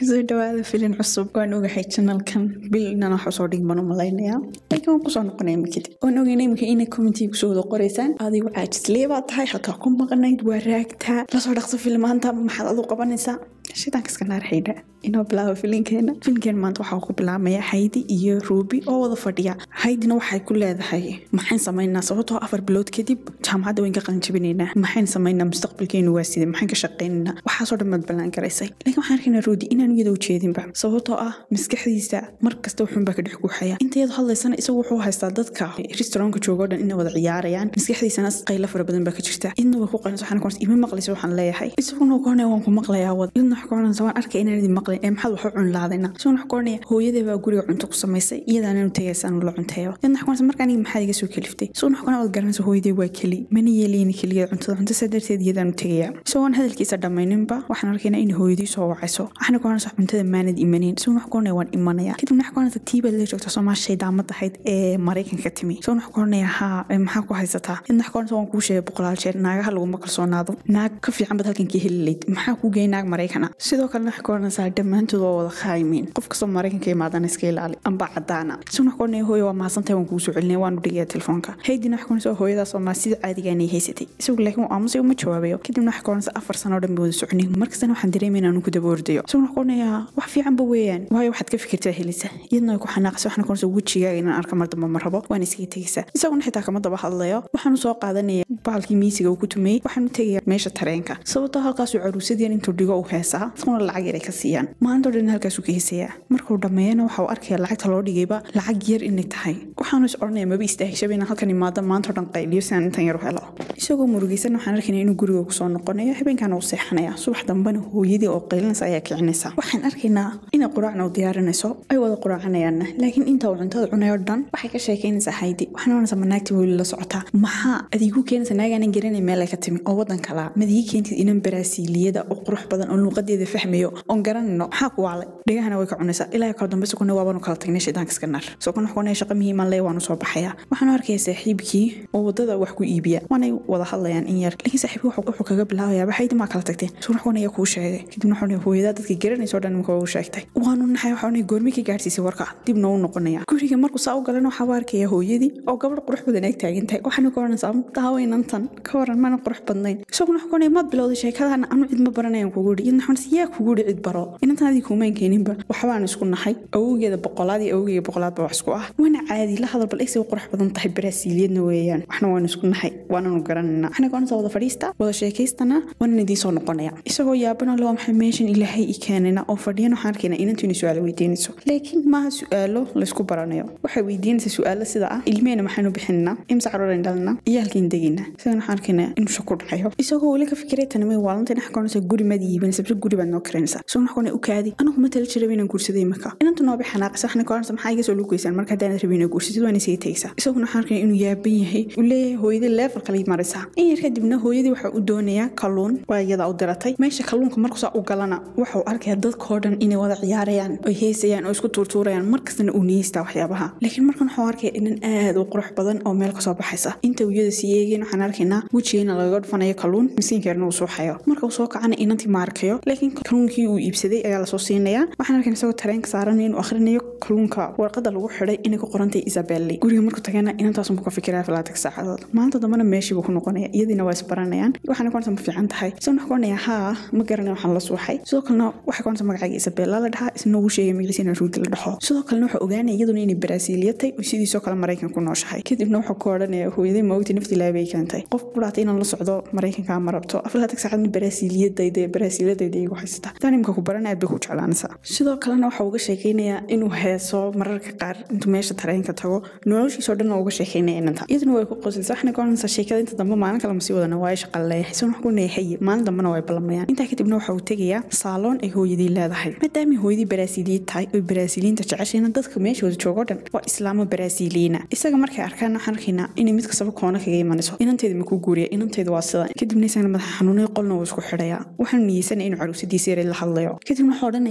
kasoo dhawaada filin cusub waan ogahay janalkan bil inaan wax usoo dhigman u malaynayaa laakiin waan kusoo noqonaya mikid waan ogeyna imika inay commentiga kusoo wada qoraysaan adigu caajislee baa tahay hataa ku maqnayd waa raagtaa lasoo dhaqso filmaanta maxaad adu qabanaysaa shaydaanka iska naar xaydha inoo bilaabo filinkeena filinkeena maanta waxaa ku bilaabmaya haydi iyo ruubi oo wada fadhiya haydina waxay ku leedahay maxayn samaynaa sababtoo afar bilood kadib jaamacadda wayn ka qalinjabinaynaa maxayn samaynaa mustaqbalkeenu waa sidee maxayn ka shaqaynaynaa waxaasoo dhan baad ballaan garaysay laakiin waxaan arkaynaa ruudi inaan iyada ujeedinba sababtoo ah maskaxdiisa mar kasta wuxuunbaa ka dhex guuxaya inta iyadu hadlaysana isagu wuxuu haystaa dadka restaurantka joogo dhan inay wada ciyaarayaan maskaxdiisana qayla fara badan baa ka jirta idna way ku qalinaysa waxaan kuonaysa ima maqlaysa waxaan leeyahay isaguna koonaya waan ku maqlayaa wad idna wax koonaysa waan arkay inaan idin maqlin ee maxaad wax u cunlaadayna isaguna wax koonaya hooyadee baa guriga cunto ku samaysay iyadaananu tagaysaan la cunteeyo idna wax koonaysa marka aniga maxaad iga soo keliftay isaguna wax koonaya wad garanaysa hooyadee waa keli mana yeelayni keligeed cuntada cunto saa darteed iyadaanu tegaya isagoon hadalkiisa dhammayninba waxaan arkaynaa in hooyadii soo wacayso waxaana koonaysa cuntada maanad imanin isaguna wax koonaya waan imanaya kadibna wax koonaysa tiibaad la joogta soomaashay daamad ahayd ee maraykanka timi isaguna wax koonaya haa maxaa ku haysataa idna wax koonaysa waan kuu sheegay boqolaal jeer naagaha laguma kalsoonaado naag ka fiican bad halkan ka heli layd maxaa kuu geeyay naag maraykana sidoo kalena wax koonaysaa dhammaantood waa wada khaayimiin qof kastoo maraykanka imaadana iska ilaali amba cadaana isaguna wax koonaya hooya waa mahadsantahay waan kuu soo celinaya waanu dhigaya telefoonka haydina wax koonaysa hooyadaas oo maa sida caadigaanay haysatay isagu laakiin uu aamusay uma jawaabayo kadibna wax koonaysa afar sano oo dhan bay wada soconin markastana waxaan dareemay inaanu ku daba ordayo isaguna wax koonayaa wax fiicanba weeyaan waayo waxaad ka fikirtaa helisa iyadna way ku xanaaqaysa waxaana koonaysa wejigaaga inaan arka mar damba ma rabo waan iskaga tegaysaa isaguna xitaa kama daba hadlayo waxaanu soo qaadanaya bahalkii miisiga uu ku tumayey waxaanu tegaya meesha tareenka sababtoo halkaasuu caruusadyan intuu dhigo uu heesaa iskuna lacag yar ay ka siiyaan maantoo dhan halkaasuu ka heesayaa markuu dhammeeyana waxa uu arkaya lacagta loo dhigayba lacag yar inay tahay waxaanu is odhanaya maba istaahishabay inaan halkan imaado maantoo dhan qayliyo si aan intan yar u helo isagoo murugaysan waxaan arkaynaa inuu guriga kusoo noqonayo habeenkaana uu seexanaya subax dambena hooyadii oo qaylinaysa ayaa kicinaysa waxaan arkaynaa inay quraacna u diyaarinayso ay wada quraacanayaanna laakiin inta uu cuntada cunayo dhan waxay ka sheekaynaysaa haydi waxaan oranaysaa manaagta weli la socotaa maxaa adigu keenaysa naagaanan garanay meel ay ka timi oo waddan kalaa madii keentid inan baraasiiliyada oo qurux badan oo luuqadeeda fahmayo oon garanayno maxaa ku waalay dhegahana way ka cunaysaa ilaa kala dambe sukuna waabanu kala tagnay shaydaanka iska nar sukuna wax kuonaya shaqa muhiiman lee waanu soo baxaya waxaan arkaya saaxiibkii oo wadada wax ku iibiya waanay wada hadlayaan in yar laakiin saaxiibkii wuxuu kaga bilaabayaa baxaydi maa kala tagteen sukuna wax kuonaya kuu sheegay kadibna waxuu hooyadaa dadka garanaysa oo dhan imika u sheegtay waanu naxay waxaanay goormi ka gaarsiisay warka dibna u noqonaya guriga markuu saa u galana waxaa u arkaya hooyadii oo gabadh qurux badan ag taagan tahay waxaana ka oranaysaa daawaynantan ka waran mana qurux badnayn isaguna wax kuonaya maad bilowday sheekadaana anu cid ma baranayan kugu dhi idna waxaan yaa kugu dhi cid baro inantan adii kuumaan keeninba waxbaan isku nahay awowgeeda boqolaad iyo awowgeega boqolaad baa wax isku ah waana caadi la hadal bal egsi u qurux badan tahay baraasiiliyadna weeyaan waxna waanu isku nahay waananu garanayna waxna ka oranaysaa wada fadhiista wada sheekaystana waanan idiin soo noqonaya isagoo yaabana le waa maxay meeshan ilaahay i keenayna oo fadhiyana waxaan arkaynaa inantu inay su-aalo weydiinayso laakiin maaha su-aalo laysku baranayo waxay weydiinaysaa su-aalo sida ah ilmeena maxaynu bixinaa imsa caruuran dhalna iyo halkiin degina sidan waxaan arkaynaa inuu shako dhacayo isagoo weli ka fikiray tanimay waalantan wax koonaysa guri maad iibinaysa bise guri baad noo karinaysa isagoo wax koonay u kaadi anigu ma tala jiraba inaan guursaday imika inantu nooba xanaaqaysa waxna koonaysa maxaa iga soo luugaysaan marka haddaan rabin inaa guursatid waan isaga tegaysaa isaguna waxaan arkaynaa inuu yaaban yahay uu leeyahay hooyadii leefal kale maraysaa in yar kadibna hooyadii waxa u doonayaa kalluun waa iyada u diratay meesha kalluunka markuusaa u galana wuxuu arkaya dadkoo dhan inay wada ciyaarayaan oy heesayaan oo isku tuurtuurayaan markastana uu niyeystaa waxyaabaha laakiin markan waxuu arkaya inan aad u qurux badan oo meel kasoo baxaysa inta wiyada sii eegeen waxaan arkaynaa wejigeena lagaga dhufanayo kalluun misiinkeerna uu suuxayo marka uu soo kacana inantii ma arkayo laakiin kalluunkii uu iibsaday ayaa lasoo siinayaa waxaan arkaynaa isagoo tareenka saaranayo inuu akhrinayo kalluunka warqada lagu xidhay inay ku qorantay isabelli guriga markuu tagana inantaasuu ka fikiraya filaatag saacadood maalinta dambena meeshii buu ku noqonaya iyadiina waa isbaranayaan waxaana koonaysa ma fiican tahay isaguna wax koonaya haa ma garanay waxaan la suuxay sidoo kalena waxay koonaysa magacayga isabella la dhahaa isna ugu sheegay magaciisa inaan ruudi la dhaho sidoo kalena wuxuu ogaanaya iyaduna inay baraasiiliyatay oo sidiisoo kale maraykan ku nooshahay kadibna wuxuu ka odhanaya hooyaday ma ogti nafti ilaabay keentay qof ku dhaatay inaan la socdo maraykanka ma rabto aflaatag saacadna baraasiiliyadayda baraasiiladayda igu haysata taan imika ku baran aad bay ku jeclaanaysaa sidoo kalena waxa uga sheekaynayaa inuu heeso mararka qaar intuu meesha tareenka tago noloshiisoo dhan uga sheekaynaya inanta iyaduna way ku qoslaysa waxna ka oranaysaa sheekada inta dambe maalin kale masii wadana waa shaqa leeyahay isaguna wax ku neehaye maalin dambena way ballamayaan intaa kadibna waxa uu tegayaa saaloon ay hooyadii leedahay maadaamay hooyadii baraasiiliyad tahay oy baraasiiliyiinta jeceshayna dadka meesha wada joogoo dhan waa islaamo baraasiiliyiina isaga markay arkaan waxaan arkaynaa inay mid kastaba koona kaga imanayso inanteeda makuu guuriya inanteeda waa sidan kadibna isagana madaxa xanuunay qolna wuu isku xidhayaa waxaanu niyeysanaya inuu caruusadiisa yaray la hadlayo kadibna waxuu odhanayaa hooyadii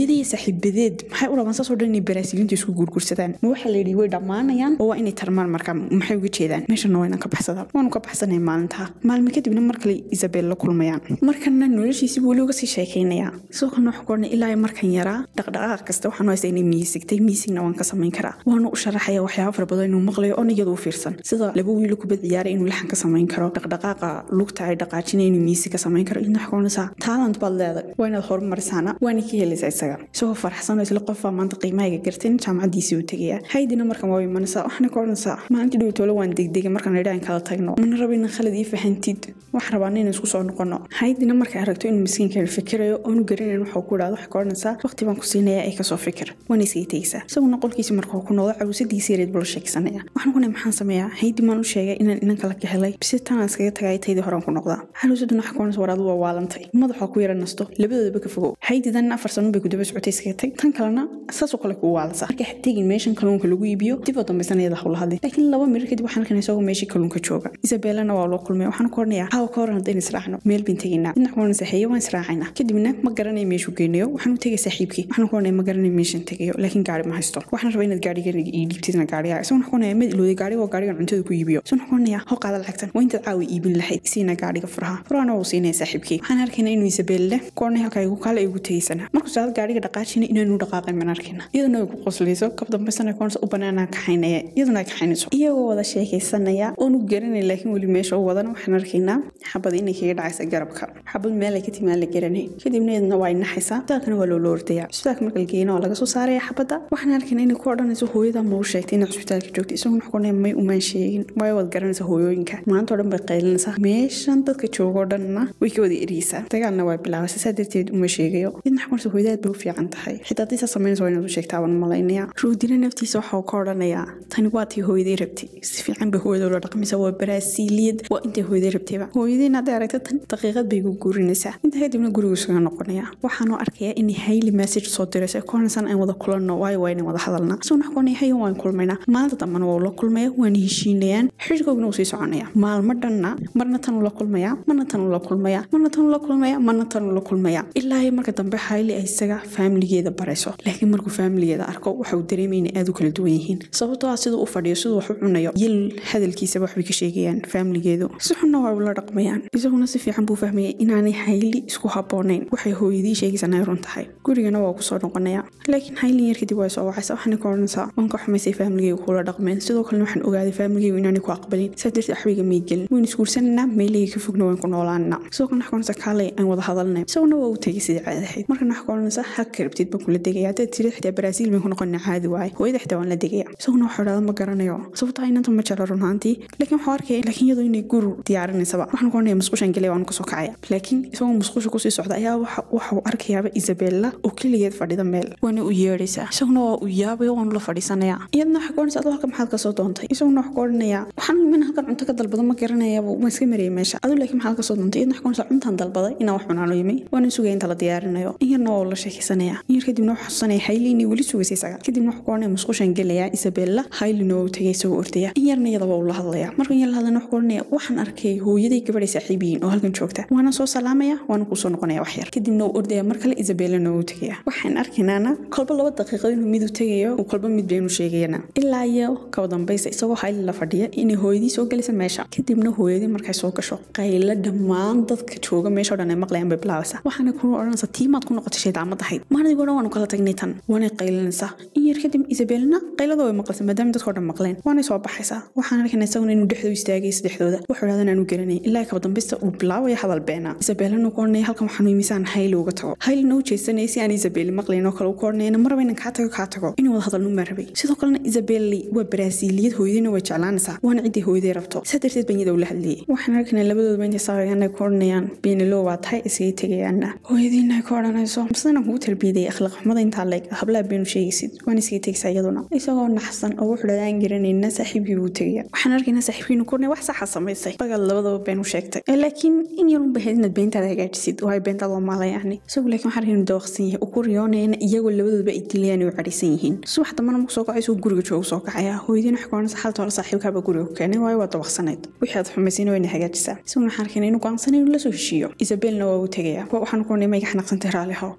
hooyadii iyo saaxiibadeed maxay u rabaan saasoo dhan inay baraasiiliinta isku guurgursadaan ma waxaa la yidhi way dhammaanayaan oo waa inay tarmaan marka maxay uga jeedaan meeshana waa inaan ka baxsadaan waanu ka baxsanay maalintaa maalmo kadibna mar kale isabel la kulmayaan markana noloshiisii weli uga sii sheekaynayaa sidoo kalena waxaan ku odhanay ilaa markan yaraa dhaqdhaqaaq kasta waxaan haysta inay miisigtay miisigna waan ka samayn karaa waanu u sharaxaya waxyaaba fara badan inuu maqlayo oon iyadu u fiirsan sida laba wiilo kubad ciyaaray inuu laxan ka samayn karo dhaqdhaqaaqa lugta ay dhaqaajinay inuu miisig ka samayn karo idna waxaa odhanaysaa taalant baad leedahay waa inaad horumarisaana waana ka helaysaa isaga isagoo farxsan oo isla qofbaa maanta qiimahayga gartin jaamacaddiisii u tegaya haydina markan waa imanaysaa waxaana ka odhanaysaa maalintii dhowtoole waan degdegay markaan idhaan kala tagno mana rabo inaan khalad ii fahantid waxaan rabaa inaan isku soo noqono haydina markay aragto inuu miskiinka fikirayo oonu garanayn waxuu ku idhahdo waxay ka odhanaysaa waqti baan ku siinaya ee kasoo fikir waana iskaga tegaysaa isaguna qolkiisa markuu ku noqdo cawsadiisii yareed buu la sheegsanaya waxaan kuna maxaan sameeyaa haydi maan u sheegay inaan inan kala ka helay bise tanaan iskaga tagay taydii horaan ku noqdaa xaluusaduna waxa ka odhanaysa war adu waa waalantay madaxaa ku yara nasto labadoodaba ka fogow haydidan afar sano bay ku daba socotay iskaga tag tan kalena saasoo kale kuu waalasa marka tegin meeshan kalluunka lagu iibiyo dib oo dambaysan iyada hawla hadlay laakiin laba mirir kadib waxaan arkanay isagoo meeshii kalluunka jooga isabelana waa loo kulmay waxaan ku odhanayaa hawa ka horan haddaynu israacno meel bin tegaynaa dhinac kuwana saxeeye waan israacaynaa kadibna ma garanay meeshuu geynayo waxaan u tegay saaxiibkii waxaan ku odhanaya ma garanay meeshan tegayo laakiin gaari ma haysto waxaan rabaa inaad gaarigan ii dhiibtidna gaariga isagoo ku odhanaya mid ilooday gaariga oo gaarigan cuntada ku iibiyo isagoo ku odhanaya hoo qaada lacagtan waa intaad caawi iibin lahayd siina gaariga furaha furahana wuu siinaya saaxiibkii waxaan arkaynaa inuu isabelle ku odhanaya halkaa igu kaale igu tegaysana markuu saad gaariga dhaqaajina inaanu dhaqaaqin baan arkayna iyaduna ay ku qoslayso kab dambaysana koonsa u banaanaa kaxaynaya iyaduna ay kaxaynayso iyagoo wada sheekaysanaya oonu garanay laakiin weli meesha u wadana waxaan arkaynaa xabad inay kaga dhacaysa garabka xabad meel ay ka timaan la garanay kadibna iyaduna waa naxaysaa isbitaalkana waa loola ordaya isbitaalka marka la geeyna waa laga soo saaraya xabadda waxaan arkaynaa inay ku odhanayso hooyada ma u sheegtay inay cusbitaalka joogtay isagoo wax kunay may umaan sheegin waayo waad garanaysaa hooyooyinka maanta oo dhan bay qaylinaysaa meeshan dadka joogoo dhanna way ka wada eriyeysaa dagaalna waa bilaabaysa saa darteed uma sheegayo idna xakunaysa hooyadaad bay u fiican tahay xitaa haddii saa samaynaysa waa inaad u sheegtaa waan malaynaya ruudina naftiisa waxa uu ka odhanayaa tani waa tii hooyaday rabtay si fiican bay hooyada ula dhaqmaysa waa baraasiiliyad waa intay hooyaday rabtayba hooyadiina hadday aragta tan daqiiqad bay gu guurinaysaa inta kadibna gurigu isaga noqonaya waxaanoo arkayaa inay hayli message soo dirayso ee koonaysan aan wada kulanno waayo waa inaan wada hadalnaa isagoo wax kuonaya hayan waan kulmaynaa maalinta dambana waa ula kulmaya waana heshiinayaan xidhkoogna uu sii soconaya maalmo dhanna marna tan ula kulmaya marna tan ula kulmaya marna tan ula kulmaya marna tan ula kulmaya ilaa iyo marka dambe hayli ay isaga faamiligeeda barayso laakiin markuu faamiligeeda arko waxa uu dareemaya inay aad u kala duwan yihiin sababtoo ah siduu u fadhiyo siduu wax u cunayo yil hadalkiisaba waxbay ka sheegayaan faamiligeedu si xunna waa ula dhaqmayaan isaguna si fiican buu fahmayay inaanay hayli isku habboonayn waxay hooyadii sheegaysan ay run tahay gurigana waa ku soo noqonaya laakiin haylin yar kadib waa soo wacaysa waxaana ka odhanaysaa waan ka xumaysay faamligeyga kula dhaqmeen sidoo kalena waxaan ogaaday faamligeygu inaanay ku aqbalin saa darteed axbiga may gelin waynu isguursananaa meeleyga ka fogna waan ku noolaanaa sidoo kalena wax ka odhanaysa kaalay aan wada hadalnay isaguna waa u tegay sidii caadi ahayd markana wax ka odhanaysa haka rabtid baan kula degaya haddaad tiri xitaa baraasiil baan ku noqonaa caadi waaye hooyada xitaa waan la degaya isaguna waxuu idhahda ma garanayo sababtaa inanta ma jecla runaantii laakiin waxuu arkaya laakiin iyadoo inay guru diyaarinaysaba waxaan ku odhanaya musqushan gelaya waanu kasoo kacaya laakiin isagoo musqusha kusii socda ayaa waxuu arkayaaba isabella oo keligeed fadhida meel waana u yeedhaysaa isaguna waa u yaabaya waanu la fadhiisanaya iyadna waxaa ka odhanaysa adoo halka maxaad kasoo doontay isaguna wax ka odhanaya waxaan min halkan cunto ka dalbado ma garanayaba ma iska mariyay meesha aduu laakiin maxaad kasoo doontay iyadna wax ka odhanaysa cuntaan dalbaday inaan wax cunaano yimi waana sugaya inta la diyaarinayo in yarna waa ula sheekaysanaya in yar kadibna waxaa xusanaya hayli inay weli sugaysay isaga kadibna wax ka odhanaya musqushan gelaya isabella haylina waa u tegay isagoo ordaya in yarna iyada waa ula hadlaya marka in yar la hadlana wax ka odhanaya waxaan arkay hooyaday gabadhay saaxiib yihiin oo halkan joogta waana soo salaamaya waana kusoo noqonaya wax yar kadibna uu ordaya mar kale isabellana waa u tegaya waxaan arkaynaana kolba laba daqiiqad inuu mid u tegayo uu kolba mid baynu sheegayana ilaa iyo kaba dambaysa isagoo hayli la fadhiya inay hooyadii soo gelaysa meesha kadibna hooyadii markay soo gasho qaylo dhammaan dadka jooga meesha o dhan ay maqlayaan bay bilaabaysaa waxaana ku odhanaysa tiimaad ku noqotay shaydaamad ahayd maalintii dhan waanu kala tagnay tan waanay qaylinaysaa in yar kadib isabelna qaylada way maqlaysa maadaama dadkao dhan maqleen waanay soo baxaysaa waxaan arkayna isaguna inuu dhexdooda istaagay saddexdooda wuxuu idhahdan aanu garanay ilaa kaba dambaysta uu bilaabaya hadal beena isabelana ku odhanaya halkan waxaanu imisaan hayli uga tago haylina u jeesanaya si aan isabeli maqlayn oo kale u ku odhanayana maraba inan kaa tago kaa tago inuu wada hadalnu maa rabay sidoo kalena isabeli waa baraasiiliyad hooyadina way jeclaanaysaa waana ciddii hooyaday rabto saa darteed baan iyada ula hadlayay waxaan arkaynaa labadooduba intay saaqayaan ay ku odhanayaan beenilo waa tahay iskaga tegayaana hooyadiina ay ku odhanayso masadan kugu tarbiyadayay akhlaaq xumada intaa leeg hablaha beenu sheegaysid waan iskaga tegaysaa iyaduna isagoo naxsan oo wuxuu dhadaan garanayna saaxiibkii buu tegaya waxaan arkaynaa saaxiibkiinu ku odhanaya wax saxa samaysay bagaad labadaba been u sheegtay laakiin in yar un bahayd inaad beentaada hagaajisid oo ay beentaada waa maala yacni isagu laakiin waxaan arkaynu dawaqsan yahay uu ku riyoonayana iyagoo labadooduba ay dilayaan oo cadhaysan yihiin subax dambana marku soo kacay isuu guriga joogu soo kacaya hooyadiina waxay ku odhanaysa xalta hore saaxiibkaaba guriga ku keenay waayo waa dawaqsanayd wixii aad xumaysayna wayna hagaajisaa isaguna waxaan arkaynaa inuu go'aansanay inuu la soo heshiiyo isabelna waa u tegaya waxaan ku odhanay mayga xanaaqsantay raalli how idna waxaan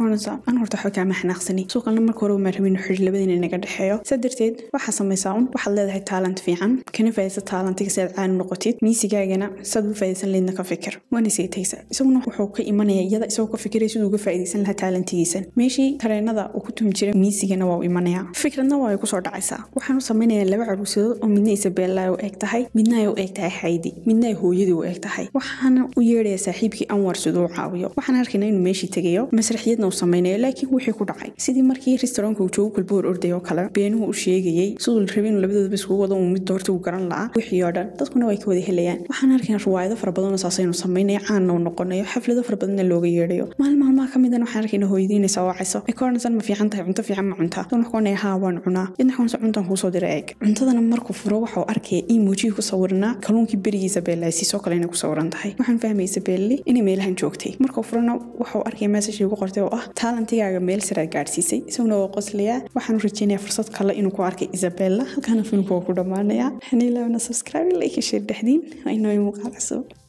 oranaysaa an horta waxba kaama xanaaqsani suuqalna marka hore maa rabin xidhi labadiina naga dhexeeyo saa darteed waxaa samaysaa un waxaad leedahay taalant fiican kana faa'idaysa taalantiga si aad caani noqotid miisigaagana saad uga faa'idaysan leedna ka fikir waana seetaysa isaguna wuxuu ka imanaya iyada isagoo ka fikiraya siduu uga faa'idaysan lahaa taalantigiisa meeshii tareenada uu ku tumi jiray miisigana waa u imanaya fikradna waa ay kusoo dhacaysaa waxaan u samaynayaa laba caruusadood oo midna isabella ay u eg tahay midna ay u eg tahay xaydi midna ay hooyadii u eg tahay waxaana u yeedhaya saaxiibkii anwar siduu u caawiyo waxaan arkaynaa inuu meeshii tegayo masraxiyadna uu samaynayo laakiin wixii ku dhacay sidii markii restaurantka uu joogo kulboor orday oo kale beenuhu u sheegayey siduu la rabay inuu labadoodaba iskugu wado uu mid doorta uu garan lahaa wixii oo dhan dadkuna way ka wada helayaan waxaan arkaynaa riwaayado fara badanoo saasaynu samaynaya caanna uu noqonayo xaflado fara badanna looga yeedhayo maalin maalmaha ka midana waxaan arkaynaa hooyadii inay soo wacayso ay ka odhanaysan ma fiican tahay cunto fiican ma cuntaa dan waxku onaya haa waan cunaa idna xawanse cuntan kuusoo dira eeg cuntadana markuu furo waxa uu arkaya emoojii ku sawirnaa kalluunkii berigiisa beelaasiisoo kale inay ku sawiran tahay waxaan fahmaysa beelli inay meelahan joogtay markuu furana waxuu arkaya meesashii ugu qortay oo ah taalantigaaga meel saraad gaadhsiisay isaguna waa qoslayaa waxaan u rajeynayaa fursad kale inuu ku arkay isabella halkaana filmku waa ku dhammaanayaa xaniilabna subscribe like share dhexdiin waa inoo muuqaal cusub